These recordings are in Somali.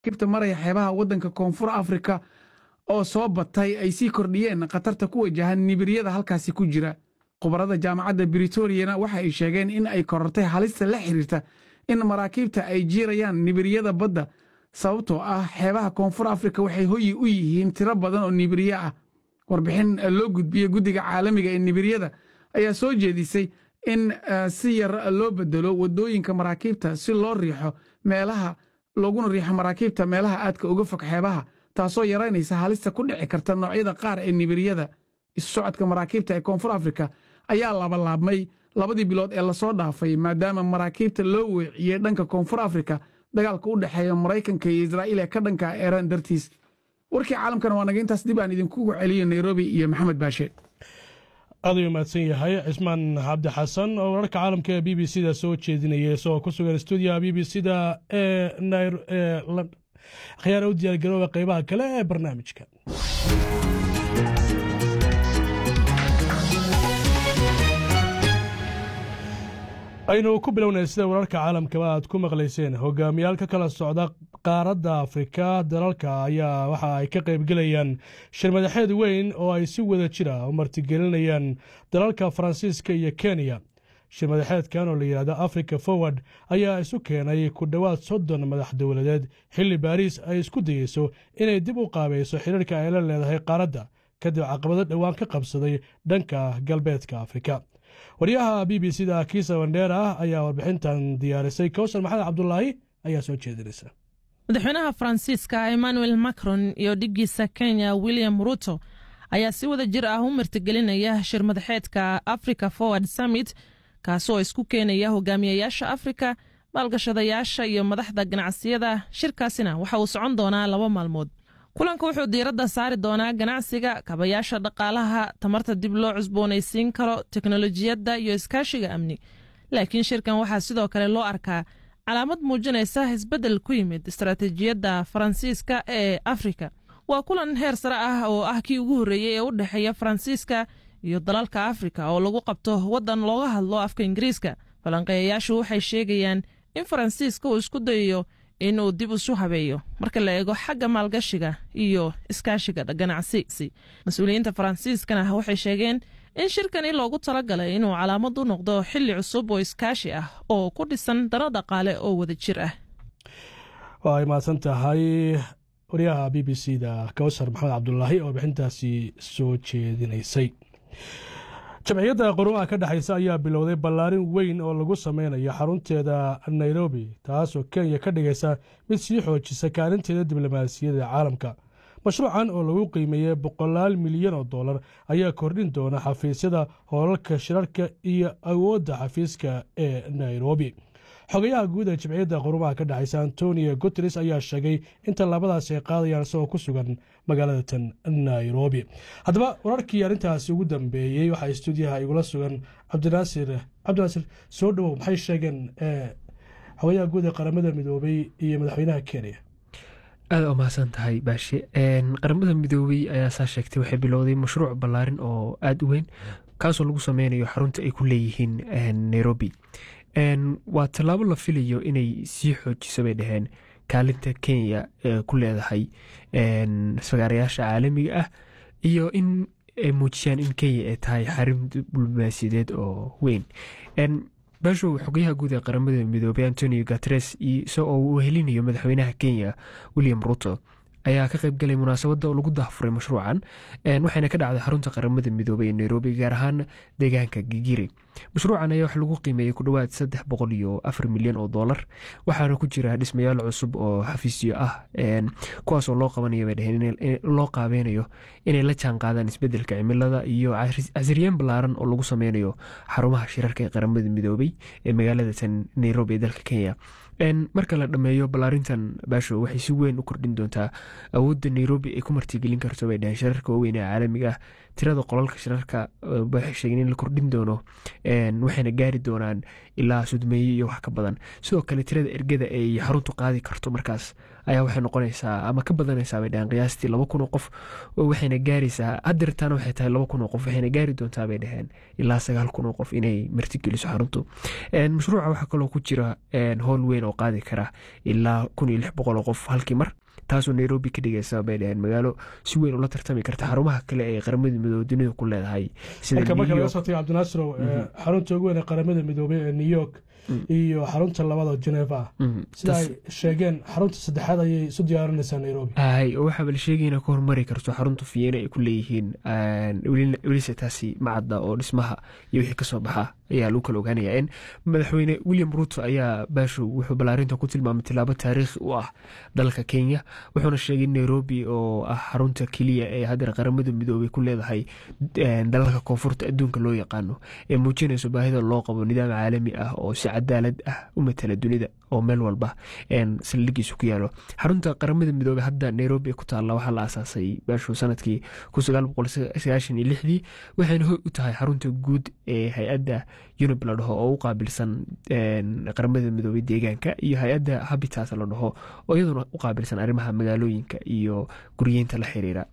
maraakiibta maraya xeebaha waddanka koonfur afrika oo soo batay ay sii kordhiyeen khatarta ku wajahan nibiryada halkaasi ku jira khubarada jaamacadda britoriana waxa ay sheegeen in ay korortay halista la xiriirta in maraakiibta ay jiirayaan nibiryada badda sababtoo ah xeebaha koonfur afrika waxay hoyi u yihiin tiro badan oo nibirye ah warbixin loo gudbiyey guddiga caalamiga ee nibiryada ayaa soo jeedisay in si yar loo bedelo waddooyinka maraakiibta si loo riixo meelaha looguna riixo maraakiibta meelaha aadka uga fog xeebaha taasoo yaraynaysa halista ku dhici karta noocyada qaar ee nibiryada isu socodka maraakiibta ee koonfur afrika ayaa labalaabmay labadii bilood ee lasoo dhaafay maadaama maraakiibta loo weeciyey dhanka koonfur afrika dagaalka u dhexeeya maraykanka iyo israa'iil ee ka dhanka eeraan dartiis warkii caalamkana waa naga intaas dib aan idinkugu celiyo nairobi iyo maxamed baashe aad ayuu mahadsan yahay cismaan cabdi xasan oo wararka caalamka ee b b c da soo jeedinaya isagoo ku sugan stuudiyaha b b c da ee khiyaara u diyaargarooba qeybaha kale ee barnaamijka aynu ku bilownay sida wararka caalamkaba aad ku maqlayseen hogaamiyaal ka kala socda qaaradda afrika dalalka ayaa waxa ay ka qaybgelayaan shir madaxeed weyn oo ay si wada jira u martigelinayaan dalalka faransiiska iyo kenya shir madaxeedkan oo la yidhahdo africa forward ayaa isu keenay ku dhowaad soddon madax dowladeed xilli baariis ay isku dayeyso inay dib u qaabayso xiriirka ay la leedahay qaaradda kadib caqabado dhowaan ka qabsaday dhanka galbeedka afrika waryaha b b c da kiisa wandheera ayaa warbixintan diyaarisay kowsar maxamed cabdulaahi ayaa soo jeedinaysa madaxweynaha faransiiska emmanuel macron iyo dhiggiisa kenya william ruto ayaa si wada jir ah u martigelinaya shir madaxeedka africa forward summit kaasoo isku keenaya hogaamiyayaasha afrika maalgashadayaasha iyo madaxda ganacsiyada shirkaasina waxa uu socon doonaa laba maalmood kulanka wuxuu diiradda saari doonaa ganacsiga kabayaasha dhaqaalaha tamarta dib loo cusboonaysiin karo teknolojiyadda iyo iskaashiga amni laakiin shirkan waxaa sidoo kale loo arkaa calaamad muujinaysa isbeddel ku yimid istaraatiijiyadda faransiiska ee afrika waa kulan heer sare ah oo ah kii ugu horreeyey ee u dhexeeya faransiiska iyo dalalka afrika oo lagu qabto waddan looga hadlo afka ingiriiska falanqeeyayaashu waxay sheegayaan in faransiiska uu isku dayayo inuu dib isu habeeyo marka la eego xagga maalgashiga iyo iskaashiga ganacsi mas-uuliyiinta faransiiskana waxay sheegeen in shirkani loogu talagalay inuu calaamad u noqdo xili cusub oo iskaashi ah oo ku dhisan dano dhaqaale oo wada jir ah waa ay mahadsan tahay waryaha b b c da kawsar maxamed cabdulaahi oo warbixintaasi soo jeedinaysay jamciyadda qurumaha ka dhexaysa ayaa bilowday ballaarin weyn oo lagu sameynayo xarunteeda nairobi taasoo kenya ka dhigaysa mid sii xoojisa kaalinteeda diblomaasiyadda caalamka mashruucan oo lagu qiimeeyey boqolaal milyan oo dollar ayaa kordhin doona xafiisyada hoolalka shirarka iyo awoodda xafiiska ee nairobi xogayaha guud ee jimciyadda qurumaha ka dhexaysa antonio guteres ayaa sheegay in tallaabadaasi ay qaadayaan isagoo ku sugan magaalada tan nairobi haddaba wararkii arrintaasi ugu dambeeyey waxaa stuudiyaha igula sugan cabdinaasir cabdinaasir soo dhowow maxay sheegeen xogayaha guud ee qaramada midoobay iyo madaxweynaha kenya aada u mahadsan tahay baashe qaramada midoobey ayaa saa sheegtay waxay bilowday mashruuc ballaarin oo aada u weyn kaasoo lagu sameynayo xarunta ay ku leeyihiin nairobi waa tallaabo la filayo inay sii xoojiso bay dhaheen kaalinta kenya ee ku leedahay fagaarayaasha caalamiga ah iyo in ay muujiyaan in kenya ay tahay xarin diblomaasiyadeed oo weyn baashow xogayaha guud ee qaramada midoobey antonio gatres isagoo uu helinayo madaxweynaha kenya william ruto ayaa ka qayb galay munaasabadda oo lagu dahfuray mashruucan waxayna ka dhacday xarunta qaramada midoobey ee nairobi gaar ahaan deegaanka gigiri mashruucan ayaa wax lagu qiimeeyey ku dhowaad saddex boqol iyo afar milyan oo dollar waxaana ku jira dhismayaal cusub oo xafiisyo ah kuwaasoo loo qabanayo bay dhaheen loo qaabeynayo inay la jaan qaadaan isbedelka cimilada iyo casriyeen ballaaran oo lagu sameynayo xarumaha shirarka ee qaramada midoobey ee magaalada tan nairobi ee dalka kenya marka la dhammeeyo ballaarintan baasho waxay si weyn u kordhin doontaa awoodda nairobi ay ku martigelin karto bay dhaheen shirarka waaweyn ee caalamiga ah tirada qolalka shirarka waxay sheegeen in la kordhin doono waxayna gaari doonaan ilaa sudmeeye iyo wax ka badan sidoo kale tirada ergada ay xaruntu qaadi karto markaas ayaa waxay noqonaysaa ama ka badanaysaa bay dhaheen qiyaastii laba kun oo qof waxayna gaaraysaa hadeertaana waxay tahay laba kun oo qof waxayna gaari doontaa bay dhaheen ilaa sagaal kun oo qof inay martigeliso xaruntu mashruuca waxaa kaloo ku jira howl weyn oo qaadi kara ilaa kun iyo lix boqol oo qof halkii mar taasoo nairobi ka dhigaysa bay dhaheen magaalo si weyn ula tartami karta xarumaha kale ee qaramada midoobey dunida ku leedahay marka marka laga soo tago cabdinaasiro xarunta ugu weyn ee qaramada midoobey ee new york iyo xarunta labada geneva ah sida ay sheegeen xarunta saddexaad ayay isu diyaarinaysaa nairobi hay oo waxaaba la sheegay inay ka hormari karto xarunta fiyeena ay ku leeyihiin welise taasi macadda oo dhismaha iyo wixii kasoo baxa ayaa lagu kala ogaanaya in madaxweyne william ruto ayaa baashow wuxuu ballaarinta ku tilmaamay tilaabo taariikhi u ah dalka kenya wuxuuna sheegay in nairobi oo ah xarunta keliya ee hadeer qaramada midoobey ku leedahay dalalka koonfurta adduunka loo yaqaano ee muujinayso baahida loo qabo nidaam caalami ah oo si cadaalad ah u matala dunida oo meel walba saldhigiisu ku yaalo xarunta qaramada midoobey hadda nairobi ku taalla waxaa la aasaasay baashow sanadkii dii waxayna hoy u tahay xarunta guud ee hay-adda unib la dhaho oo u qaabilsan qaramada midoobey deegaanka iyo hay-adda habitat la dhaho oo iyaduna u qaabilsan arrimaha magaalooyinka iyo guryeynta la xiriira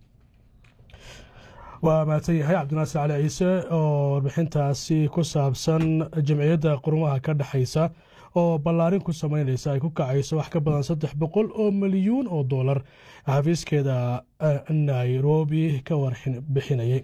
waa mahadsan yahay cabdinaasir cali ciise oo warbixintaasi ku saabsan jamciyadda qurumaha ka dhexaysa oo ballaarin ku samaynaysa ay ku kacayso wax ka badan saddex boqol oo milyuun oo dollar xafiiskeeda nairobi ka warbixinayay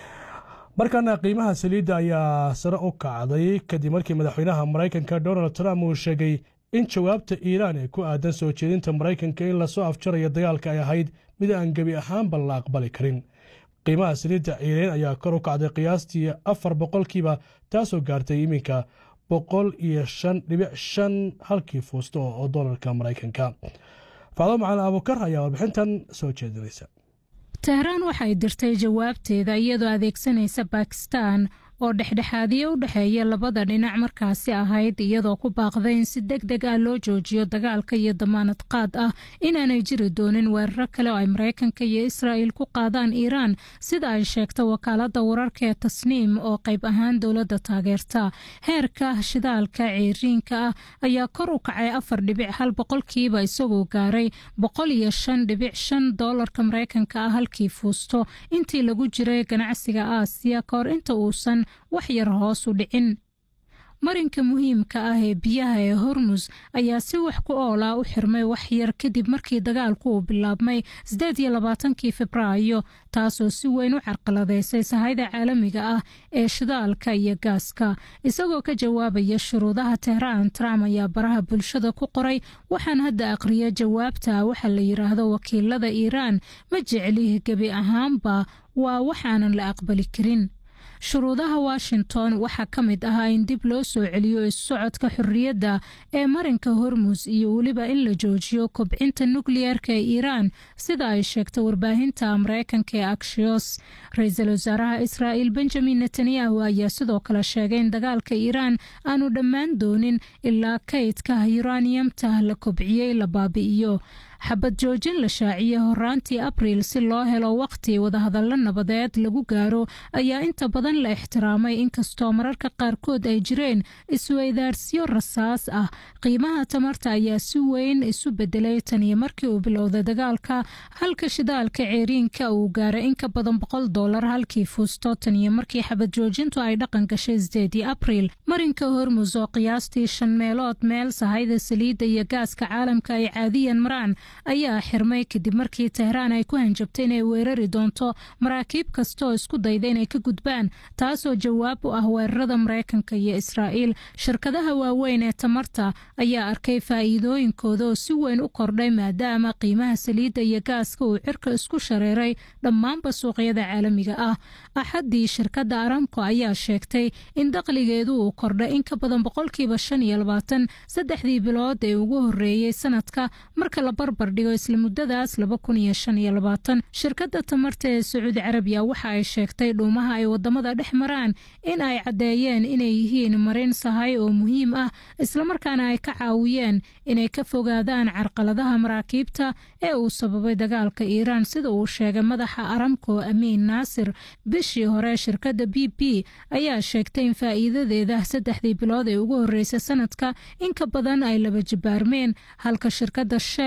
markaana qiimaha saliidda ayaa sare u kacday kadib markii madaxweynaha maraykanka donald trump uu sheegay in jawaabta iiraan ee ku aadan soo jeedinta maraykanka in lasoo afjarayo dagaalka ay ahayd mid aan gebi ahaanba la aqbali karin qiimaha saliidda ciireen ayaa kor u kacday qiyaastii afar boqolkiiba taasoo gaartay iminka boqol iyo shan dhibic shan halkii fuusto oo dolarka maraykanka facdo macalin abukar ayaa warbixintan soo jeedinaysa tehraan waxay dirtay jawaabteeda iyadoo adeegsanaysa bakistan oo dhexdhexaadiyo u dhexeeya labada dhinac markaasi ahayd iyadoo ku baaqday in si deg deg ah loo joojiyo dagaalka iyo damaanad qaad ah inaanay jiri doonin weeraro kale oo ay maraykanka iyo israa'il ku qaadaan iiraan sida ay sheegta wakaalada wararka ee tasniim oo qayb ahaan dowladda taageerta heerka shidaalka ceeriinka ah ayaa kor u kacay afar dhibic hal boqolkiiba isagoo gaaray boqol iyo shan dhibic shan doolarka maraykanka ah halkii fuusto intii lagu jiray ganacsiga aasiya kahor inta uusan wax yar hoos u dhicin marinka muhiimka ah ee biyaha ee hormus ayaa si wax ku oolaa u xirmay wax yar kadib markii dagaalku uu bilaabmay sideed iyo labaatankii febraayo taasoo si weyn u carqaladeysay sahayda caalamiga ah ee shidaalka iyo gaaska isagoo ka jawaabaya shuruudaha tehraan trump ayaa baraha bulshada ku qoray waxaan hadda aqriya jawaabta waxa la yiraahdo wakiilada iiraan ma jecli gebi ahaanba waa waxaanan la aqbali karin shuruudaha washington waxaa ka mid ahaa in dib loo soo celiyo isusocodka xorriyadda ee marinka hormus iyo weliba in la joojiyo kobcinta nukliyeerka ee iiraan sida ay sheegtay warbaahinta mareykanka ee akshios ra-iisul wasaaraha israa'il benjamin netanyahu ayaa sidoo kale sheegay in dagaalka iiraan aanu dhammaan doonin ilaa kaydka yuraniyamta la kobciyey la baabi'iyo xabad joojin la shaaciyey horaantii abriil si loo helo waqti wadahadallo nabadeed lagu gaaro ayaa inta badan la ixtiraamay inkastoo mararka qaarkood ay jireen isweydaarsiyo rasaas ah qiimaha tamarta ayaa si weyn isu bedelay taniyo markii uu bilowday dagaalka halka shidaalka ceeriinka uu gaaray in ka badan boqol dolar halkii fuusto taniyo markii xabad joojintu ay dhaqan gashay sideedii abriil marinka hormus oo qiyaastii shan meelood meel sahayda saliidda iyo gaaska caalamka ay caadiyan maraan ayaa xirmay kadib markii tehraan ay ku hanjabtay inay weerari doonto maraakiib kasta oo isku dayda inay ka gudbaan taasoo jawaab u ah weerarada maraykanka iyo israa'iil shirkadaha waaweyn ee tamarta ayaa arkay faa'iidooyinkooda oo si weyn u kordhay maadaama qiimaha saliidda iyo gaaska uu cirka isku shareeray dhammaanba suuqyada caalamiga ah axaddii shirkadda aramco ayaa sheegtay in dakhligeedu uu kordhay in ka badan boqolkiiba shan iyo labaatan saddexdii bilood ee ugu horreeyey sanadka marka la barbar dhigo isla muddadaas laba kun iyo shan iyo labaatan shirkadda tamarta ee sacuudi carabiya waxa ay sheegtay dhuumaha ay wadamada dhex maraan in ay caddeeyeen inay yihiin marin sahay oo muhiim ah islamarkaana ay ka caawiyeen inay ka fogaadaan carqaladaha maraakiibta ee uu sababay dagaalka iiraan sida uu sheegay madaxa aramco amiin naasir bishii hore shirkadda b b ayaa sheegtay in faa'iidadeeda saddexdii bilood ee ugu horreysay sanadka in ka badan ay laba jibaarmeen halka shirkadda shell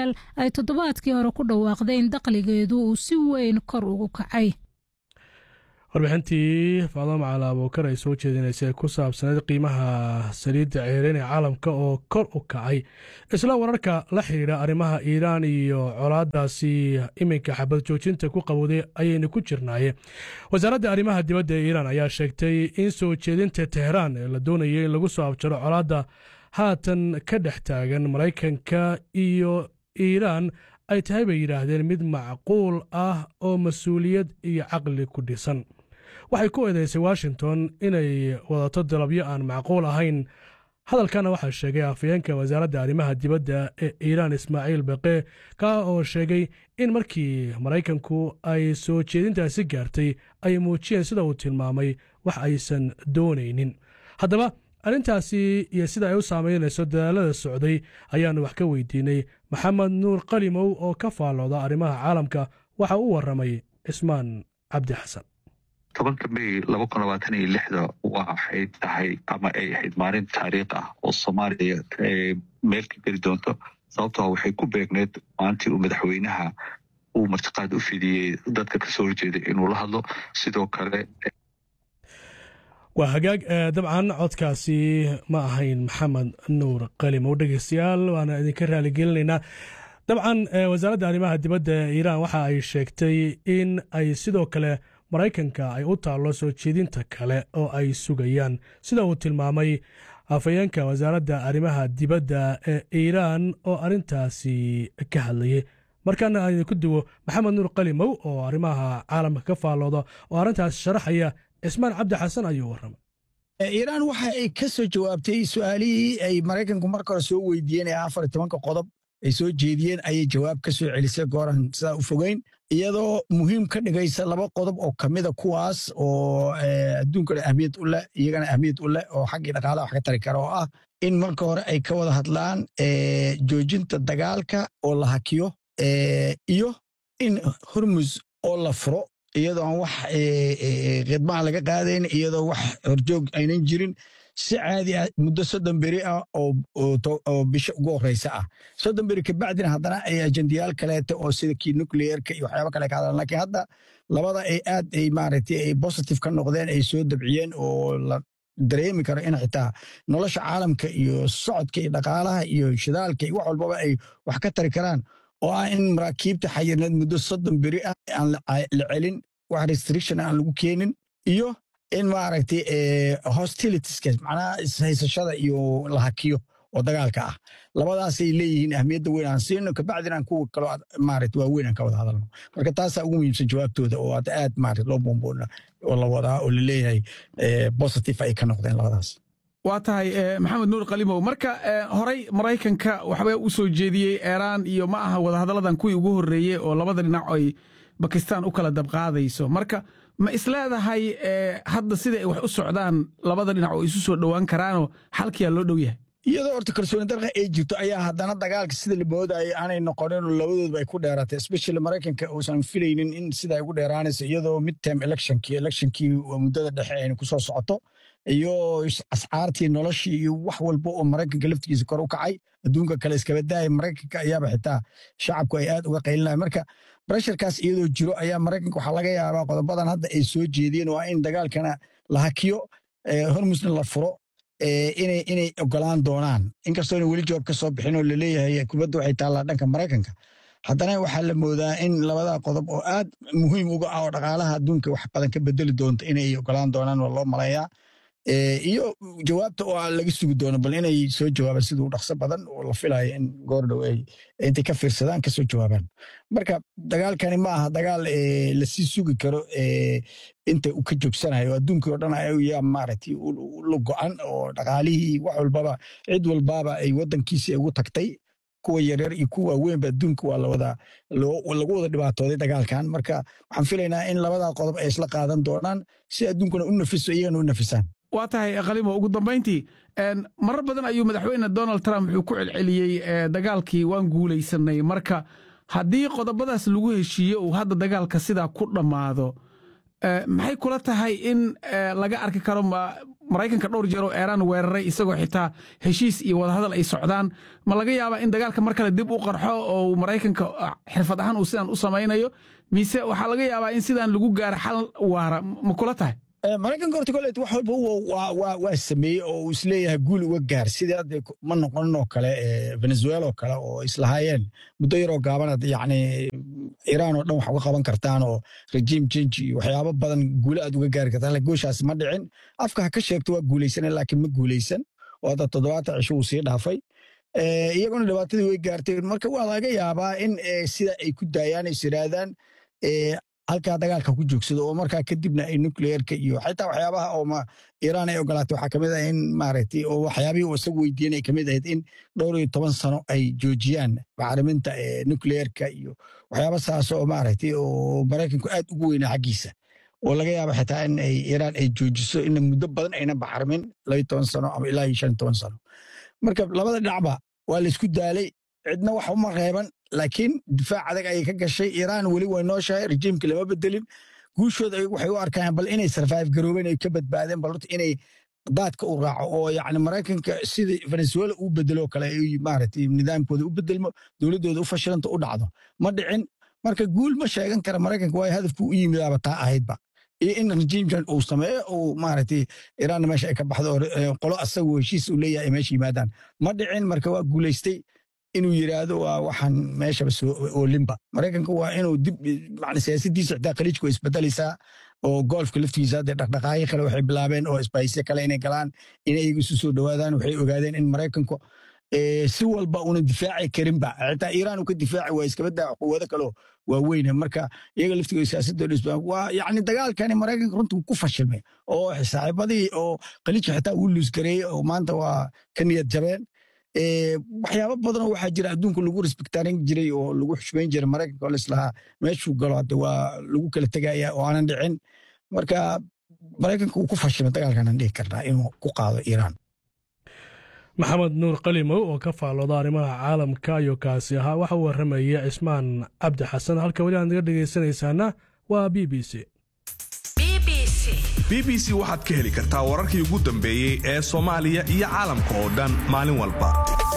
ay toddobaadkii hore ku dhawaaqday in dakhligeedu uu si weyn kor ugu kacay warbixintii faado macala abuukar ay soo jeedinaysay ku saabsaneed qiimaha saliidda ceereen ee caalamka oo kor u kacay isla wararka la xidhiidha arrimaha iiraan iyo colaadaasi iminka xabad joojinta ku qabowday ayaynu ku jirnaaye wasaaradda arrimaha dibadda ee iiraan ayaa sheegtay in soo jeedinta teheraan ee la doonayay in lagu soo abjaro colaadda haatan ka dhex taagan maraykanka iyo iiraan ay tahay bay yidhaahdeen mid macquul ah oo mas-uuliyad iyo caqli ku dhisan waxay ku eedaysay washington inay wadato dalabyo aan macquul ahayn hadalkana waxaa sheegay afayeenka wasaaradda arrimaha dibadda ee iiraan ismaaciil baqe kaa oo sheegay in markii maraykanku ay soo jeedintaasi gaartay ay muujiyeen sida uu tilmaamay wax aysan doonaynin haddaba arrintaasi iyo sida ay u saamaynayso dadaalada socday ayaannu wax ka weydiinay maxamed nuur qalimow oo ka faallooda arrimaha caalamka waxa u warramay cismaan cabdi xasan tobanka may laba kun labaatan iyo lixda waxay tahay ama ay ahayd maalin taariikh ah oo soomaaliya meel ka geli doonto sababtoo waxay ku beegneed maalintii uu madaxweynaha uu martiqaad u fidiyey dadka kasoo horjeeday inuu la hadlo sidoo kale waa hagaag dabcan codkaasi ma ahayn maxamed nuur qalimow dhegeystayaal waana idinka raaligelinaynaa dabcan wasaaradda arrimaha dibadda iiraan waxa ay sheegtay in ay sidoo kale maraykanka ay u taallo soo jeedinta kale oo ay sugayaan sida uu tilmaamay afayeenka wasaaradda arrimaha dibadda ee iiraan oo arrintaasi ka hadlayay markaana aan idinku duwo maxamed nuur qalimow oo arrimaha caalamka ka faallooda oo arrintaas sharaxaya cismaan cabdi xasan ayuu warramay iiraan waxa ay ka soo jawaabtay su'aalihii ay maraykanku marka hore soo weydiiyeen ee afar tobanka qodob ay soo jeediyeen ayay jawaab ka soo celisay gooran sidaa u fogeyn iyadoo muhiim ka dhigaysa laba qodob oo kamida kuwaas oo adduunkana ahmiyad u leh iyagana ahmiyad u leh oo xaggii dhaqaalaha wax ka tari kara oo ah in marka hore ay ka wada hadlaan joojinta dagaalka oo la hakiyo iyo in hormus oo la furo iyadoo aan wax khidmaha laga qaadayn iyadoo wax horjoog aynan jirin si caadi ah muddo soddon beri ah oo bisha ugu horeysa ah soddon beri kabacdina haddana ay ajendayaal kaleeta oo sida kii nucleerka iyo waxyaaba kale ka hadlaan lakiin hadda labada ay aad ay maaragtay ay positive ka noqdeen ay soo dabciyeen oo la dareemi karo in xitaa nolosha caalamka iyo socodka iyo dhaqaalaha iyo shidaalka iyo wax walbaba ay wax ka tari karaan oo ah in maraakiibta xayirneed muddo soddon beri ah aan la celin wax restriction aan lagu keenin iyo in maaragtay hostilitieska macnaha ishaysashada iyo la hakiyo oo dagaalka ah labadaasay leeyihiin ahmiyadda weyn aan siino kabacdina aan kuwa kaloo maaragtay waaweyn aan ka wada hadalno marka taasaa ugu muhiimsan jawaabtooda oo aad aad maaragtay loo boomboona oo la wadaa oo la leeyahay positive ay ka noqdeen labadaas waa tahay maxamed nuur kalimow marka horey maraykanka waxba u soo jeediyey eeraan iyo ma aha wadahadalladan kuwii ugu horreeyey oo labada dhinac ay bakistaan u kala dabqaadayso marka ma isleedahay hadda sida ay wax u socdaan labada dhinac oo isu soo dhowaan karaanoo xalkiyaa loo dhow yahay iyadoo horta kalsooni darqa ay jirto ayaa haddana dagaalka sida la moodayay aanay noqonin oo labadoodba ay ku dheeraatay especially maraykanka uusan filaynin in sida ay ugu dheeraanayso iyadoo midterm electionkii electionkii muddada dhexe ayna ku soo socoto iyo ascaartii noloshii iyo wax walba oo maraykanka laftigiisa kor u kacay adduunka kale iskaba daaya maraykanka ayaaba xitaa shacabku ay aad uga qaylinaya marka bresharkaas iyadoo jiro ayaa maraykanka waxaa laga yaabaa qodobadan hadda ay soo jeediyeen oo ah in dagaalkana la hakiyo hormusna la furo inay ogolaan doonaan inkastoona weli jawaab ka soo bixin oo laleeyahay kubadda waxay taallaa dhanka maraykanka haddana waxaa la moodaa in labada qodob oo aad muhiim uga ah oo dhaqaalaha adduunka wax badan ka bedeli doonto inay ogolaan doonaan waa loo malayaa iyo jawaabta oo laga sugi doono bal inay soo jawaabaan siduu dhaqso badan oo la filayo in goordhow ay intay ka fiirsadaan ka soo jawaabaan marka dagaalkani ma aha dagaal lasii sugi karo inta uu ka joogsanayo adduunkii oo dhan ayaa maaragtay la go'an oo dhaqaalihii wax walbaba cid walbaba ay waddankiisii ugu tagtay kuwa yaryar iyo kuwa waaweynba adduunka waa lawada lagu wada dhibaatooday dagaalkan marka waxaan filaynaa in labada qodob ay isla qaadan doonaan si adduunkuna u nafiso iyagana u nafisaan waa tahay kalimo ugu dambayntii marar badan ayuu madaxweyne donald trump wuxuu ku celceliyey dagaalkii waan guulaysanay marka haddii qodobadaas lagu heshiiye uu hadda dagaalka sidaa ku dhammaado maxay kula tahay in laga arki karo maraykanka dhowr jeer oo eeraan weeraray isagoo xitaa heshiis iyo wadahadal ay socdaan ma laga yaabaa in dagaalka mar kale dib u qarxo oo maraykanka xirfad ahaan uu sidaan u samaynayo mise waxaa laga yaabaa in sidaan lagu gaaro xal waara ma kula tahay maraykanka horta kolet wax walba waa sameeyey oo uu isleeyahay guul uga gaar sidii hadda ma noqonin oo kale venezuela oo kale oo islahaayeen muddo yaroo gaabanad yacni iiraan oo dhan wax uga qaban kartaan oo rejiim change iyo waxyaabo badan guule aad uga gaari kartaan gooshaas ma dhicin afka ha ka sheegto waa guulaysan laakiin ma guulaysan oo hadda toddobaatan cisho uu sii dhaafay iyaguna dhibaatadii way gaartay marka waa laga yaabaa in sida ay ku daayaan is yidhaahdaan halkaa dagaalka ku joogsado oo markaa kadibna ay nucleerka iyo xitaa waxyaabaha oo iiraan ay ogolaatay waxaa kamid ah in maaragtay oo waxyaabihii uu isagu weydiiyeen ay kamid ahayd in dhowr iyo toban sano ay joojiyaan bacriminta nucleerka iyo waxyaaba saas oo maaragtay oo maraykanku aad ugu weynaa xaggiisa oo laga yaaba xitaa in ay iiraan ay joojiso in muddo badan ayna bacrimin labayo toban sano ama ilaa iyo shan iyo toban sano marka labada dhinacba waa laysku daalay cidna wax uma reeban laakiin difaac adag ayay ka gashay iiraan weli way nooshahay rejiimka lama bedelin guushooda waxay u arkaan bal inay sarfaif garoobeen ay ka badbaadeen bal horta inay daadka u raaco oo yacni maraykanka sidii venezuela uu bedelo kale ay maaragtay nidaamkooda u bedelmo dowladdooda u fashilanta u dhacdo ma dhicin marka guul ma sheegan kara maraykanka waayo hadafku u yimidaaba taa ahaydba iyo in rejiimkan uu sameeyo uu maaragtay iiraanna meesha ay ka baxdo oo qolo asagoo heshiis uu leeyahay ay meesha yimaadaan ma dhicin marka waa guulaystay inuu yidhaahdo waa waxaan meeshaba soo oolinba maraykanka waa inuu dib man siyaasadiisa xitaa khaliijka way isbedelaysaa oo golfka laftigiisa hadde dhaqdhaqaaqyo kale waxay bilaabeen oo isbahisyo kale inay galaan in ayaga isu soo dhowaadaan waxay ogaadeen in maraykanku si walba una difaaci karinba xitaa iiraan uu ka difaaci waa iskabadaa quwado kaleo waaweyne marka iyaga laftigood siyaasadooda isbaa waa yacni dagaalkani maraykanka runtii ku fashilmay oo saaxiibadii oo khaliijka xitaa uu luusgareeyey oo maanta waa ka niyad jabeen waxyaabo badanoo waxaa jira adduunka lagu respektaarin jiray oo lagu xushmayn jiray maraykanka oo laislahaa meeshuu galo hadde waa lagu kala tegaya oo aanan dhicin marka maraykanka uu ku fashilmay dagaalkanan dhihi karnaa inuu ku qaado iiraan maxamed nuur qalimow oo ka faallooda arrimaha caalamka ayuu kaasi ahaa waxa uu warramaya cismaan cabdi xasan halka weli aad naga dhegaysanaysaana waa b b c b b c waxaad ka heli kartaa wararkii ugu dambeeyey ee soomaaliya iyo caalamka oo dhan maalin walba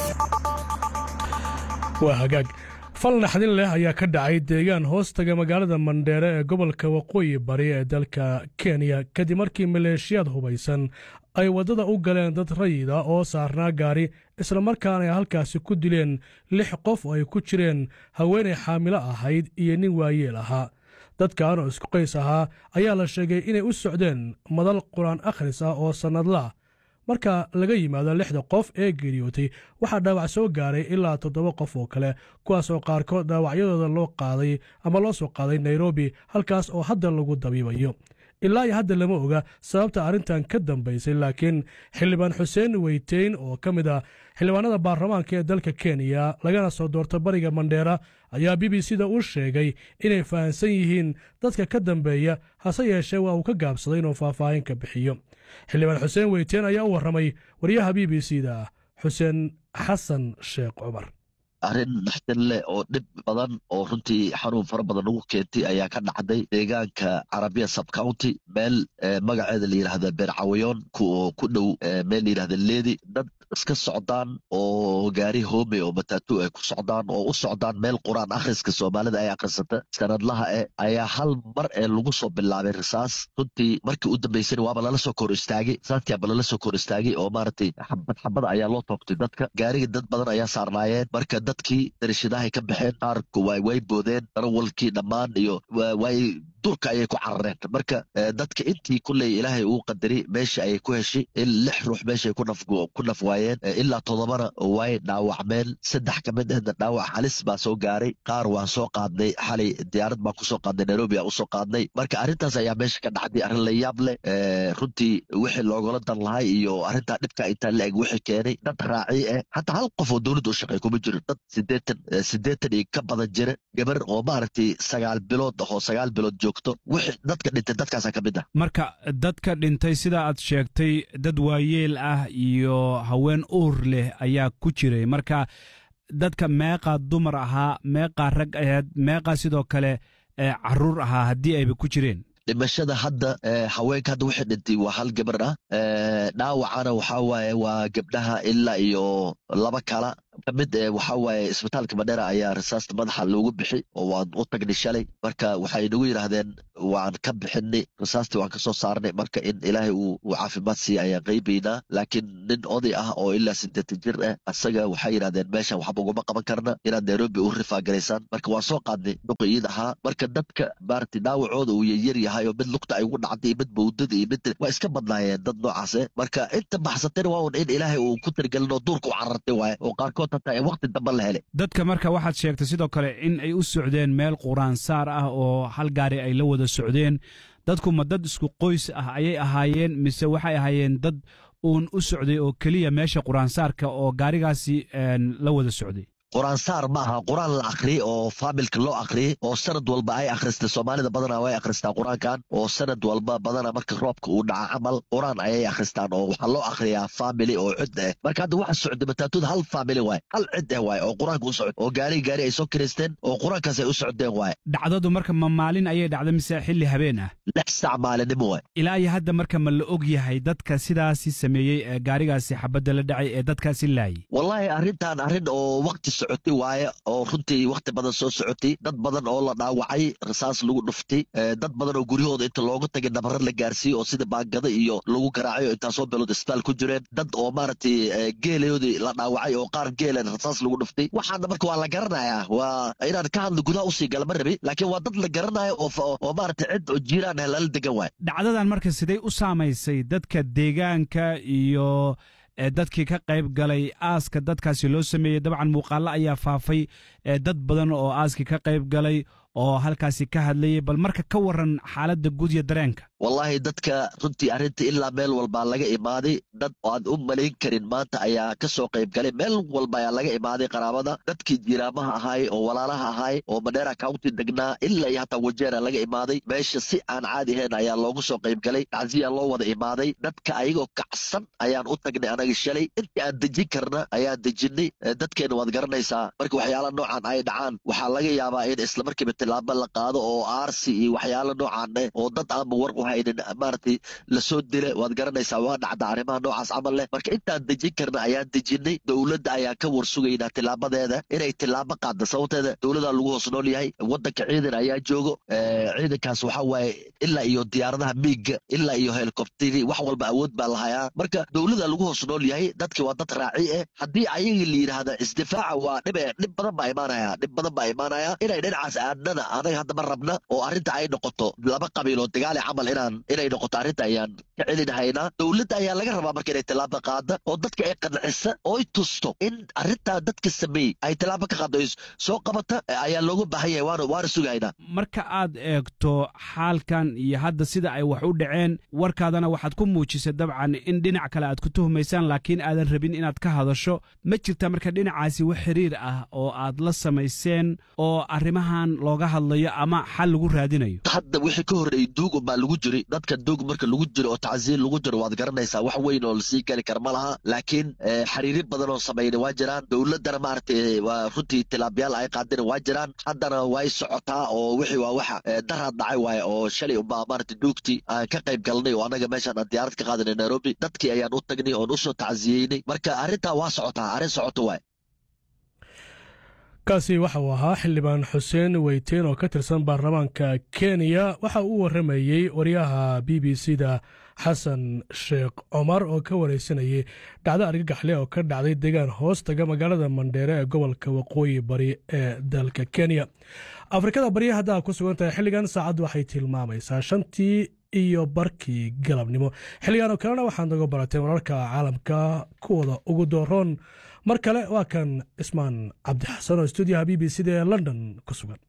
waa hagaag fal naxdin leh ayaa ka dhacay deegaan hoostaga magaalada mandheere ee gobolka waqooyi bari ee dalka kenya kadib markii maleeshiyaad hubaysan ay waddada u galeen dad rayida oo saarnaa gaari islamarkaana ay halkaasi ku dileen lix qof oo ay ku jireen haweenay xaamilo ahayd iyo nin waayeel ahaa dadkan oo isku qays ahaa ayaa la sheegay inay u socdeen madal qur-aan akhris ah oo sannadlaah marka laga yimaado lixda qof ee geeriyootay waxaa dhaawac soo gaaray ilaa toddoba qof oo kale kuwaas oo qaarkood dhaawacyadooda loo qaaday ama loo soo qaaday nairobi halkaas oo hadda lagu dabiibayo ilaa iyo hadda lama oga sababta arrintan ka dambaysay laakiin xildhibaan xuseen weyteyn oo ka mid ah xildhibaanada baarlamaanka ee dalka kenya lagana soo doorta bariga mandheera ayaa b b c da u sheegay inay fahamsan yihiin dadka ka dambeeya hase yeeshee waa uu ka gaabsaday inuu faahfaahin ka bixiyo xildhibaan xuseen weyteen ayaa u warramay waryaha b b c da xuseen xasan sheekh cumar arrin naxdin leh oo dhib badan oo runtii xanuun fara badan ugu keentay ayaa ka dhacday deegaanka carabiya subcounty meel magaceeda la yidhaahda beercawayoon oo ku dhow meel la yidhahda leedi dad iska socdaan oo gaari hoome oo matatu ay ku socdaan oo u socdaan meel qur-aan akhriska soomaalida ay akhrisata sanadlaha eh ayaa hal mar ee lagu soo bilaabay risaas runtii markii u dambaysana waaba lala soo kor istaagay risaaskiaba lala soo kor istaagay oo maaragtay xabad xabada ayaa loo toogtay dadka gaariga dad badan ayaa saarnaayeen marka dadkii darashadahay ka baxeen qaarku way boodeen darawalkii dhammaan iyo way durka ayay ku carareen marka dadka intii kulley ilaahay uu qadari meesha ayay ku heshay in lix ruux meeshay ku naf waayeen ilaa toddobana way dhaawacmeen saddex ka mid ahna dhaawac halis baa soo gaaray qaar waan soo qaadnay xalay diyaarad baan kusoo qaadnay nairobi aan usoo qaadnay marka arrintaas ayaa meesha ka dhacday arrin la yaab leh runtii wixii loogala dan lahay iyo arrintaa dhibka intaa la eg wixii keenay dad raaci ah hataa hal qof oo dowladda u shaqeey kuma jiro dad sideetan sideetan iyo ka badan jira gabar oo maaragtay sagaal bilood ah oo sagaal bilood joogto wixii dadka dhintay dadkaasaa ka mid ah marka dadka dhintay sida aad sheegtay dad waayeel ah iyo haween uur leh ayaa ku jiray marka dadka meeqaa dumar ahaa meeqaa rag aheed meeqaa sidoo kale caruur ahaa haddii ayba ku jireen dhimashada hadda haweenka hadda wixii dhintay waa hal gabar ah dhaawacana waxaa waaye waa gabdhaha ilaa iyo laba kala kamid waxaa waaye isbitaalka madheera ayaa rasaasta madaxa loogu bixi oo waan u tagnay shalay marka waxay nagu yidhaahdeen waan ka bixinay rasaastii waan kasoo saarnay marka in ilaahay uu caafimaad siiya ayaan qaybaynaa laakiin nin oday ah oo ilaa sideetan jir ah asaga waxay yidhahdeen meeshan waxba uguma qaban karna inaad nairobi u rifaagaraysaan marka waan soo qaadnay nuqiyiid ahaa marka dadka maaragtay dhaawacooda uu yaryar yahay oo mid lugta ay ugu dhacday mid bawdada iyo mid waa iska badnaayeen dad noocaase marka inta baxsatayna waa un in ilaahay uu ku tirgelin oo duurka u carartay waaye oo qaarkood waqti dambe la helay dadka marka waxaad sheegtay sidoo kale in ay u socdeen meel quraansaar ah oo hal gaari ay la wada socdeen dadku ma dad isku qoys ah ayay ahaayeen mise waxay ahaayeen dad uun u socday oo keliya meesha quraansaarka oo gaarigaasi la wada socday qur-aansaar ma aha qur-aan la akhriyey oo faamilka loo akhriyey oo sanad walba ay akhristay soomaalida badanaa way akhristaa qur-aankan oo sanad walba badanaa marka roobka uu dhaca camal qur-aan ayay akhristaan oo waxaa loo akhriyaa faamili oo cid ah marka hadda waxa socday mataatuda hal faamili waay hal cid ah waay oo qur-aanka u socda oo gaari gaari ay soo kiraysteen oo qur-aankaas ay u socdeen waay dhacdadu marka ma maalin ayay dhacday mise xilli habeen ah lix sac maalinimo waay ilaa iyo hadda marka ma la og yahay dadka sidaasi sameeyey ee gaarigaasi xabadda la dhacay ee dadkaasi laayay wallaahi arrintan arrin oo waqti socotay waaye oo runtii wakhti badan soo socotay dad badan oo la dhaawacay rasaas lagu dhuftay dad badan oo guryahooda inta looga tagay nabarar la gaarsiiyey oo sida baangada iyo lagu garaacay oo intaasoo beelood isbitaal ku jireen dad oo maaragtay geelayoodii la dhaawacay oo qaar geelan rasaas lagu dhuftay waxaana marka waa la garanayaa waa inaan ka hadlo gudaha usii gala ma rabi laakiin waa dad la garanayo oo maaragtay cid oo jiiraan ah lala degan waay dhacdadan marka sidee u saamaysay dadka deegaanka iyo dadkii ka qayb galay aaska dadkaasi loo sameeyey dabcan muuqaallo ayaa faafay dad badan oo aaskii ka qayb galay oo halkaasi ka hadlayay bal marka ka waran xaaladda guud iyo dareenka wallaahi dadka runtii arrinta ilaa meel walbaa laga imaaday dad aan u malayn karin maanta ayaa ka soo qayb galay meel walba ayaa laga imaaday qaraabada dadkii jiraamaha ahaay oo walaalaha ahaay oo madheera county degnaa ilaa iyo hataa wajeera laga imaaday meesha si aan caadi ahayn ayaa loogu soo qayb galay tacsiya loo wada imaaday dadka ayagoo kacsan ayaan u tagnay anaga shalay intii aan dejin karna ayaan dejinay dadkeena waad garanaysaa marka waxyaala noocan ay dhacaan waxaa laga yaabaa in islamarkiiba tilaabo la qaado oo aarsi iyo waxyaala noocan eh oo dad aanba war u haynin maaragtay lasoo dila waad garanaysaa waa dhacda arrimaha noocaas camal leh marka intaan dejin karna ayaan dejinay dowladda ayaa ka war sugaynaa tilaabadeeda inay tilaabo qaadda sababteeda dowladaa lagu hoos nool yahay waddanka ciidan ayaa joogo ciidankaas waxaa waaye ilaa iyo diyaaradaha miiga ilaa iyo helikobteri wax walba awood baa lahayaa marka dowladaa lagu hoos nool yahay dadki waa dad raaci eh haddii ayagii la yidhaahda isdifaaca waa dhib dhib badan baa imaanaya dhib badan baa imaanaya inay dhinacaas aadnana anaga hadda ma rabna oo arrinta ay noqoto laba qabiil oo dagaali camal inaan inay noqoto arrinta ayaan ka celinahaynaa dowladda ayaa laga rabaa marka inay tilaabo qaada oo dadka ay qancisa oo ay tusto in arrintaa dadka sameeyey ay tilaabo ka qaado soo qabata ayaa loogu baahan yahay waana waana sugahaynaa marka aad eegto xaalkan iyo hadda sida ay wax u dhaceen warkaadana waxaad ku muujisay dabcan in dhinac kale aad ku tuhumaysaan laakiin aadan rabin inaad ka hadasho ma jirta marka dhinacaasi wax xiriir ah oo aad la samayseen oo arrimahan looga hadlayo ama xal lagu raadinayo hadda wixii ka horreeyey duugun baa lagu jiri dadka duug marka lagu jiro oo tacsiir lagu jiro waad garanaysaa wax weyn oo lasii geli kara ma laha laakiin xiriiri badan oo samayna waa jiraan dowladdana maaragtay waa runtii tilaabyaal ay qaadina waa jiraan haddana way socotaa oo wixii waa waxa daraad dhacay waaye oo shalay unbaa maaragtay duugtii aan ka qayb galnay oo anaga meeshaan aan diyaarad ka qaadanay nairobi dadkii ayaan u tagnay oon usoo tacsiyeynay marka arrintaa waa socotaa arrin socoto waay kaasi waxa uu ahaa xildhibaan xuseen weyteen oo ka tirsan baarlamaanka kenya waxa uu warramayey waryaha b b c da xasan sheekh cumar oo ka wareysanayay dhacdo argagaxle oo ka dhacday deegaan hoostaga magaalada mandheere ee gobolka waqooyi bari ee dalka kenya afrikada barya haddaa ku sugan tahay xilligan saacaddu waxay tilmaamaysaa shantii iyo barkii galabnimo xilligan oo kalena waxaad naga barateen wararka caalamka kuwooda ugu dooroon mar kale waa kan ismaan cabdixasan oo stuudiyaha b b c da ee london ku sugan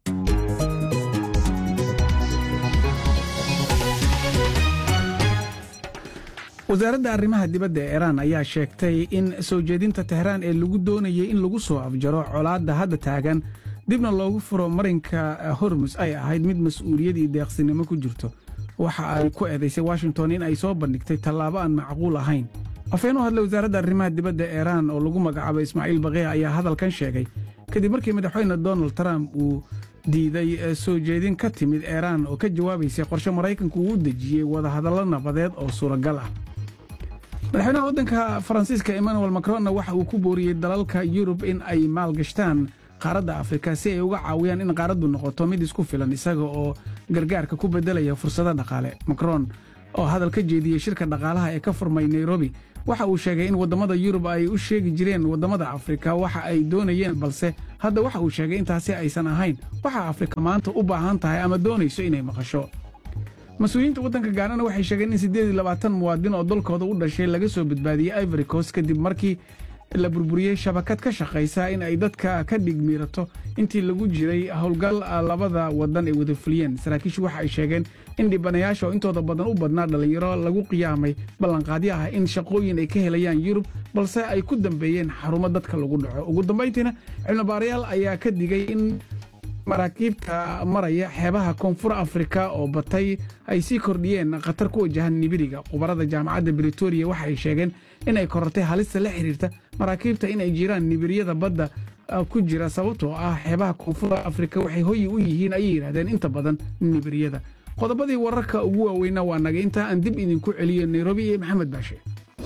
wasaaradda arrimaha dibadda ee iiraan ayaa sheegtay in soo jeedinta tehraan ee lagu doonayay in lagu soo afjaro colaadda hadda taagan dibna loogu furo marinka hormus ay ahayd mid mas-uuliyad iyo deeqsinimo ku jirto waxa ay ku eedaysay washington in ay soo bandhigtay tallaabo aan macquul ahayn afeen u hadlay wasaaradda arrimaha dibadda iiraan oo lagu magacaabay ismaaciil baqiya ayaa hadalkan sheegay kadib markii madaxweyne donald trump uu diiday soo jeedin ka timid eeraan oo ka jawaabaysay qorshe maraykanku uu u dejiyey wadahadallo nabadeed oo suuragal ah madaxweynaha waddanka faransiiska emmanuel macronna waxa uu ku booriyey dalalka yurub in ay maalgashtaan qaaradda afrika si ay uga caawiyaan in qaaraddu noqoto mid isku filan isaga oo gargaarka ku beddelaya fursado dhaqaale macron oo hadal ka jeediyey shirka dhaqaalaha ee ka furmay nairobi waxa uu sheegay in waddamada yurub ay u sheegi jireen waddamada afrika waxa ay doonayeen balse hadda waxa uu sheegay intaasi aysan ahayn waxa afrika maanta u baahan tahay ama doonayso inay maqasho mas-uuliyiinta waddanka gaanana waxay sheegeen in siddeed iyo labaatan muwaadin oo dalkooda u dhashay laga soo badbaadiyey ivory coast kadib markii la burburiyey shabakad ka shaqaysa in ay dadka ka dhigmiirato intii lagu jiray howlgal labada waddan ay wada fuliyeen saraakiishu waxa ay sheegeen in dhibanayaasha oo intooda badan u badnaa dhallinyaro lagu qiyaamay ballanqaadyo ah in shaqooyin ay ka helayaan yurub balse ay ku dambeeyeen xarumo dadka lagu dhaco ugu dambayntiina cilmibaarayaal ayaa ka digay in maraakiibta maraya xeebaha koonfur afrika oo batay ay sii kordhiyeen khatar ku wajahan nibiriga khubarada jaamacadda britoria waxa ay sheegeen inay korortay halista la xiriirta maraakiibta in ay jiraan nibiriyada badda ku jira sababtoo ah xeebaha koonfur afrika waxay hoyi u yihiin ayay yidhahdeen inta badan nibiriyada qodobadii wararka ugu waaweyna waa naga intaa aan dib idinku celiyo nairobi iyo maxamed baashe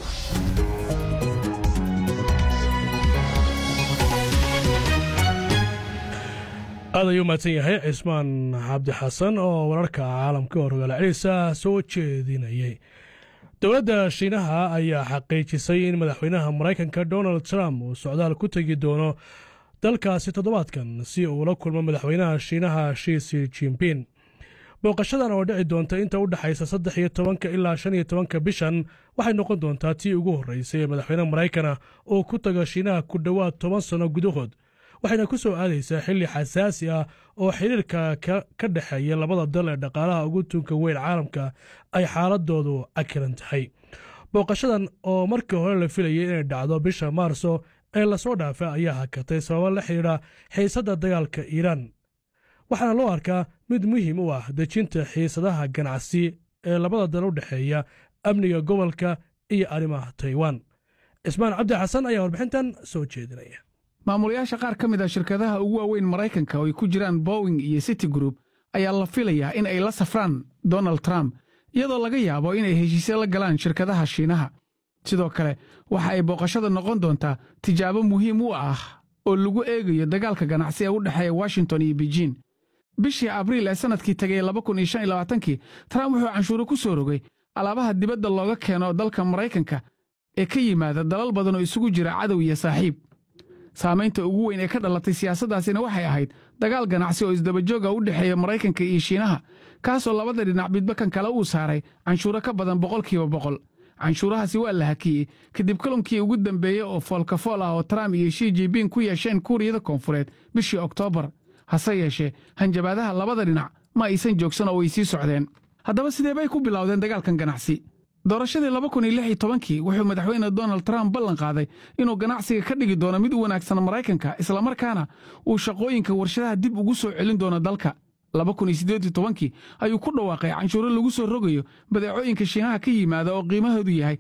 aad ayuu mahadsan yahay cismaan cabdi xasan oo wararka caalamka oo rogaal celisa soo jeedinayay dowladda shiinaha ayaa xaqiijisay in madaxweynaha maraykanka donald trump uu socdaal ku tegi doono dalkaasi toddobaadkan si uu la kulmo madaxweynaha shiinaha shiisi jimpin booqashadan oo dhici doonta inta u dhexaysa saddex iyo tobanka ilaa shan iyo tobanka bishan waxay noqon doontaa tii ugu horreysay ee madaxweyne maraykana uu ku tago shiinaha ku dhowaad toban sanno gudahood waxayna ku soo aadaysaa xilli xasaasi ah oo xiriirka ka dhexeeya labada dal ee dhaqaalaha ugu tunka weyn caalamka ay xaaladoodu cakiran tahay booqashadan oo markii hore la filayay inay dhacdo bisha maarso ee lasoo dhaafay ayaa hakatay sababo la xidhiidha xiisadda dagaalka iiraan waxaana loo arkaa mid muhiim u ah dejinta xiisadaha ganacsi ee labada dal u dhexeeya amniga gobolka iyo arrimaha taiwan cismaan cabdi xasan ayaa warbixintan soo jeedinaya maamulayaasha qaar ka mid a shirkadaha ugu waaweyn maraykanka oo ay ku jiraan bowing iyo city group ayaa la filayaa in ay la safraan donald trump iyadoo laga yaabo inay heshiisye la galaan shirkadaha shiinaha sidoo kale waxa ay booqashada noqon doontaa tijaabo muhiim u ah oo lagu eegayo dagaalka ganacsi ee u dhexeeya washington iyo beijin bishii abriil ee sannadkii tegay kii trump wuxuu canshuuro ku soo rogay alaabaha dibadda looga keeno dalka maraykanka ee ka yimaada dalal badan oo isugu jira cadow iyo saaxiib saamaynta ugu weyn ee ka dhalatay siyaasaddaasina waxay ahayd dagaal ganacsi oo isdabajooga u dhexeeya maraykanka iyo shiinaha kaasoo labada dhinac midba kan kale uu saaray canshuuro ka badan boqolkiiba boqol canshuurahaasi waa la hakiyey kadib kulankii ugu dambeeyey oo foolkafool ah oo trump iyo shi jibin ku yeesheen kuuriyada koonfureed bishii oktoobar hase yeeshee hanjabaadaha labada dhinac ma aysan joogsan oo way sii socdeen haddaba sidee bay ku bilowdeen dagaalkan ganacsi doorashadii kii wuxuu madaxweyne donald trump ballan qaaday inuu ganacsiga ka dhigi doono mid u wanaagsan maraykanka islamarkaana uu shaqooyinka warshadaha dib ugu soo celin doono dalka kii ayuu ku dhawaaqay canshuuro lagu soo rogayo badeecooyinka shiinaha ka yimaada oo qiimahoodu yahay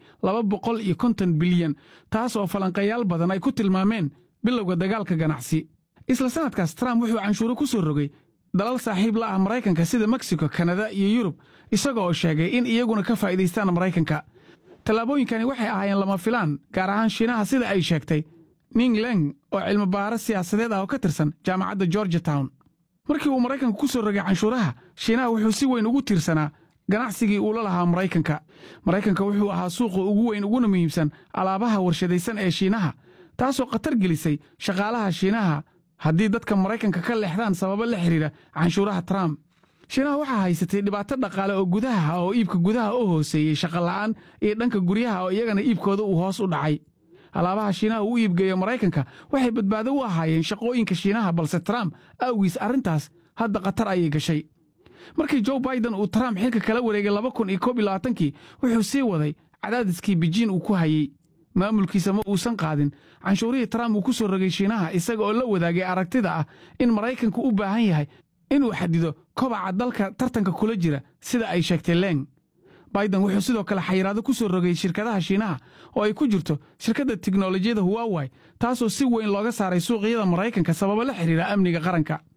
bilyan taas oo falanqayaal badan ay ku tilmaameen bilowga dagaalka ganacsi isla sannadkaas trump wuxuu canshuuro ku soo rogay dalal saaxiib la ah maraykanka sida meksiko kanada iyo yurub isaga oo sheegay in iyaguna ka faa'iidaystaan maraykanka tallaabooyinkani waxay ahaayeen lama filaan gaar ahaan shiinaha sida ay sheegtay ning leng oo cilmibaaro siyaasadeed ah oo ka tirsan jaamacadda georgia town markii uu maraykanku ku soo rogay canshuuraha shiinaha wuxuu si weyn ugu tiirsanaa ganacsigii uu la lahaa maraykanka maraykanka wuxuu ahaa suuqa ugu weyn uguna muhiimsan alaabaha warshadaysan ee shiinaha taasoo khatar gelisay shaqaalaha shiinaha haddii dadka maraykanka ka leexdaan sababo la xidhiidha canshuuraha trump shiinaha waxaa haysatay dhibaato dhaqaale oo gudaha ah oo iibka gudaha u hooseeyey shaqola'aan iyo dhanka guryaha oo iyagana iibkooda uu hoos u dhacay alaabaha shiinaha uu iibgeeyo maraykanka waxay badbaado u ahaayeen shaqooyinka shiinaha balse trump awgiis arrintaas hadda khatar ayay gashay markii joe baiden uu trump xilka kala wareegay kii wuxuu sii waday cadaadiskii bijiin uu ku hayey maamulkiisa ma uusan qaadin canshuurihii trump uu ku soo rogay shiinaha isaga oo la wadaagay aragtida ah in maraykanku u baahan yahay inuu xadido kobaca dalka tartanka kula jira sida ay sheegtay leng baiden wuxuu sidoo kale xayiraado ku soo rogay shirkadaha shiinaha oo ay ku jirto shirkadda tiknolojiyada huwawai taasoo si weyn looga saaray suuqyada maraykanka sababo la xidhiira amniga qaranka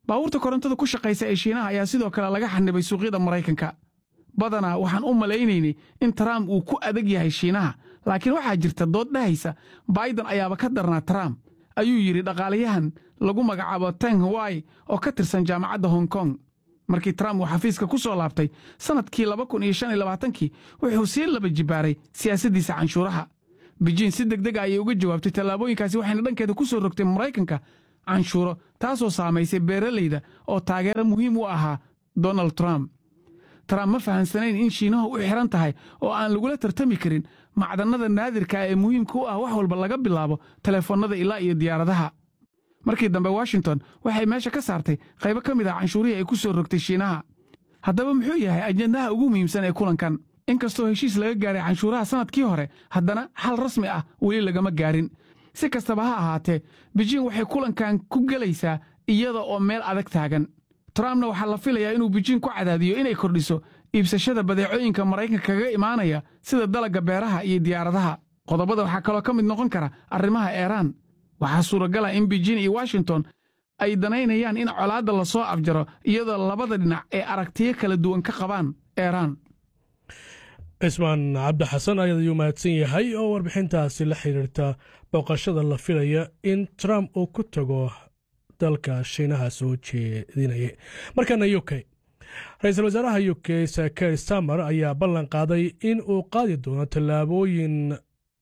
baabuurta korontada ku shaqaysa ee shiinaha ayaa sidoo kale laga xanibay suuqyada maraykanka badanaa waxaan u malaynaynay in trump uu ku adag yahay shiinaha laakiin waxaa jirta dood dhahaysa baidan ayaaba ka darnaa trump ayuu yidhi dhaqaalayahan lagu magacaabo teng hawai oo ka tirsan jaamacadda hong kong markii trump uu xafiiska ku soo laabtay sannadkii kii wuxuu sii laba jibaaray siyaasaddiisa canshuuraha bejiin si deg deg a ayay uga jawaabtay tallaabooyinkaasi waxayna dhankeeda ku soo rogtay maraykanka canshuuro taasoo saamaysay beeralayda oo taageero muhiim u ahaa donald trump trump ma fahansanayn in shiinahu u xihan tahay oo aan lagula tartami karin macdannada naadirka ee muhiimka u ah wax walba laga bilaabo telefoonnada ilaa iyo diyaaradaha markii dambe washington waxay meesha ka saartay qaybo ka mid ah canshuurihii ay ku soo rogtay shiinaha haddaba muxuu yahay ajendaha ugu muhiimsan ee kulankan inkastoo heshiis laga gaaray canshuuraha sannadkii hore haddana xal rasmi ah weli lagama gaarin si kastaba ha ahaatee bejiin waxay kulankan ku gelaysaa iyada oo meel adag taagan trumpna waxaa la filayaa inuu bejiin ku cadaadiyo inay kordhiso iibsashada badeecooyinka maraykanka kaga imaanaya sida dalagga beeraha iyo diyaaradaha qodobada waxaa kaloo ka mid noqon kara arrimaha eeraan waxaa suuragala in bejiin iyo washington ay danaynayaan in colaadda la soo afjaro iyadoo labada dhinac ay aragtiyo kala duwan ka qabaan eeraan cismaan cabdi xasan ayaad ayuu mahadsan yahay oo warbixintaasi la xiriirta booqashada la filaya in trump uu ku tago dalka shiinaha soo jeedinaya markana u k ra-iisul wasaaraha u k saker stamer ayaa ballan qaaday in uu qaadi doono tallaabooyin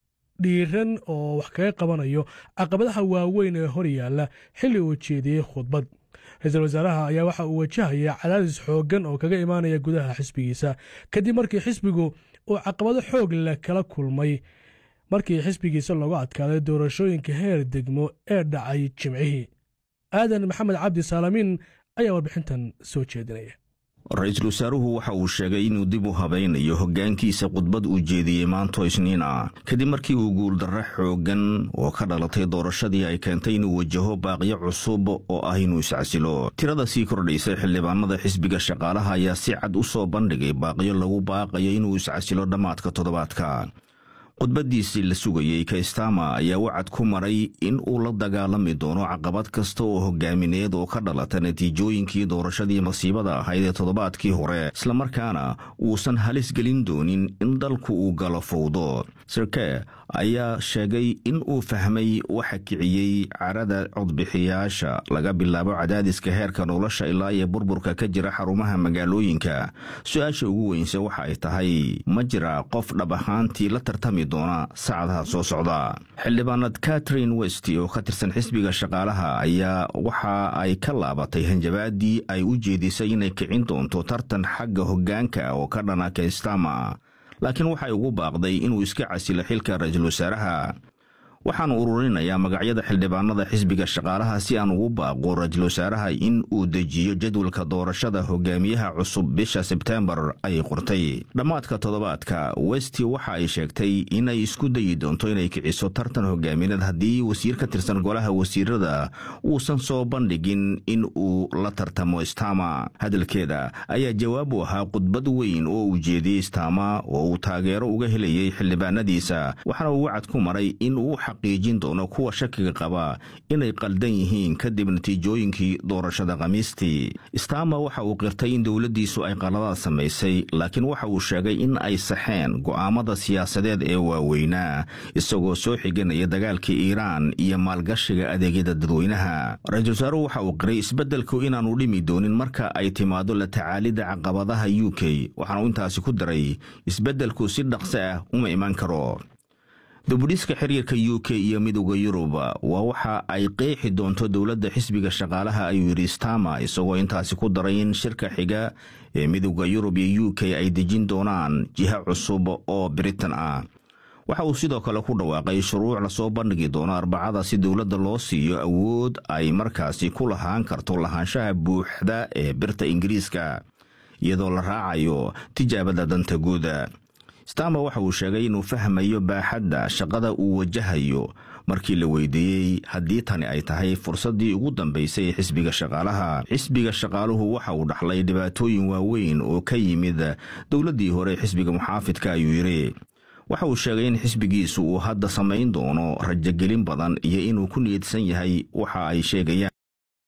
dhiiran oo wax kaga qabanayo caqabadaha waaweyn ee hor yaalla xilli uu jeediyey khudbad ra-iisul wasaaraha ayaa waxa uu wajahaya cadaadis xooggan oo kaga imaanaya gudaha xisbigiisa kadib markii xisbigu uu caqabado xoog leh kala kulmay markii xisbigiisa loogu adkaaday doorashooyinka heer degmo ee dhacay jimcihii aadan maxamed cabdi saalamiin ayaa warbixintan soo jeedinaya ra-iisul wasaaruhu waxa uu sheegay inuu dib u habaynayo hoggaankiisa khudbad uu jeediyey maanto isniin ah kadib markii uu guuldarro xooggan oo ka dhalatay doorashadii ay keentay inuu wajaho baaqyo cusub oo ah inuu iscasilo tirada sii kordhaysay xildhibaanada xisbiga shaqaalaha ayaa si cad u soo bandhigay baaqyo lagu baaqayo inuu iscasilo dhammaadka toddobaadka khudbaddiisii la sugayey kaystama ayaa wacad ku maray in uu la dagaalami doono caqabad kasta oo hogaamineed oo ka dhalata natiijooyinkii doorashadii masiibada ahayd ee toddobaadkii hore islamarkaana uusan halis gelin doonin in dalku uu galo fowdo sirke ayaa sheegay in uu fahmay waxa kiciyey carada codbixiyaasha laga bilaabo cadaadiska heerka nolosha ilaa iyo burburka ka jira xarumaha magaalooyinka su-aasha ugu weynse waxa ay tahay ma jira qof dhab ahaantii la tartami doona saacadaha soo socda xildhibaanad katrin west oo ka tirsan xisbiga shaqaalaha ayaa waxa ay ka laabatay hanjabaadii ay u jeedisay inay kicin doonto tartan xagga hoggaanka oo ka dhana kaystama laakiin waxay ugu baaqday inuu iska casilo xilka ra-iisul wasaaraha waxaanu ururinayaa magacyada xildhibaanada xisbiga shaqaalaha si aan ugu baaqo ra-iisul wasaaraha in uu dejiyo jadwalka doorashada hogaamiyaha cusub bisha sebteembar ayay qortay dhammaadka toddobaadka westi waxa ay sheegtay inay isku dayi doonto inay kiciso tartan hogaamineed haddii wasiir ka tirsan golaha wasiirada uusan soo bandhigin in uu la tartamo stama hadalkeeda ayaa jawaab u ahaa khudbad weyn oo uu jeediyey stama oo uu taageero uga helayay xildhibaanadiisa waxaana uu wacad ku maray in uu xaqiijin doono kuwa shakiga qaba inay qaldan yihiin kadib natiijooyinkii doorashada khamiistii stama waxa uu qirtay in dowladdiisu ay qaladaad samaysay laakiin waxa uu sheegay in ay saxeen go'aamada siyaasadeed ee waaweynaa isagoo soo xiganaya dagaalka iiraan iyo maalgashiga adeegyada dadweynaha ra-iisul wasaaruhu waxa uu qiray isbeddelku inaanu dhimi doonin marka ay timaado la tacaalidda caqabadaha u k waxaanu intaasi ku daray isbeddelku si dhaqso ah uma iman karo dubudhiska xiriirka u k iyo midowda yurub waa waxa ay qeexi doonto dowladda xisbiga shaqaalaha ayuu yidhi stama isagoo intaasi ku daray in shirka xiga ee midowda yurub iyo u k ay dejin doonaan jiha cusub oo britain ah waxa uu sidoo kale ku dhawaaqay shuruuc lasoo bandhigi doono arbacada si dowladda loo siiyo awood ay markaasi ku lahaan karto lahaanshaha buuxda ee birta ingiriiska iyadoo la raacayo tijaabada danta guuda stama waxa uu sheegay inuu fahmayo baaxadda shaqada uu wajahayo markii la weydiiyey haddii tani ay tahay fursaddii ugu dambaysay ee xisbiga shaqaalaha xisbiga shaqaaluhu waxa uu dhaxlay dhibaatooyin waaweyn oo ka yimid dowladdii hore xisbiga muxaafidka ayuu yidhi waxa uu sheegay in xisbigiisu uu hadda samayn doono rajogelin badan iyo inuu ku niyadsan yahay waxa ay sheegayaan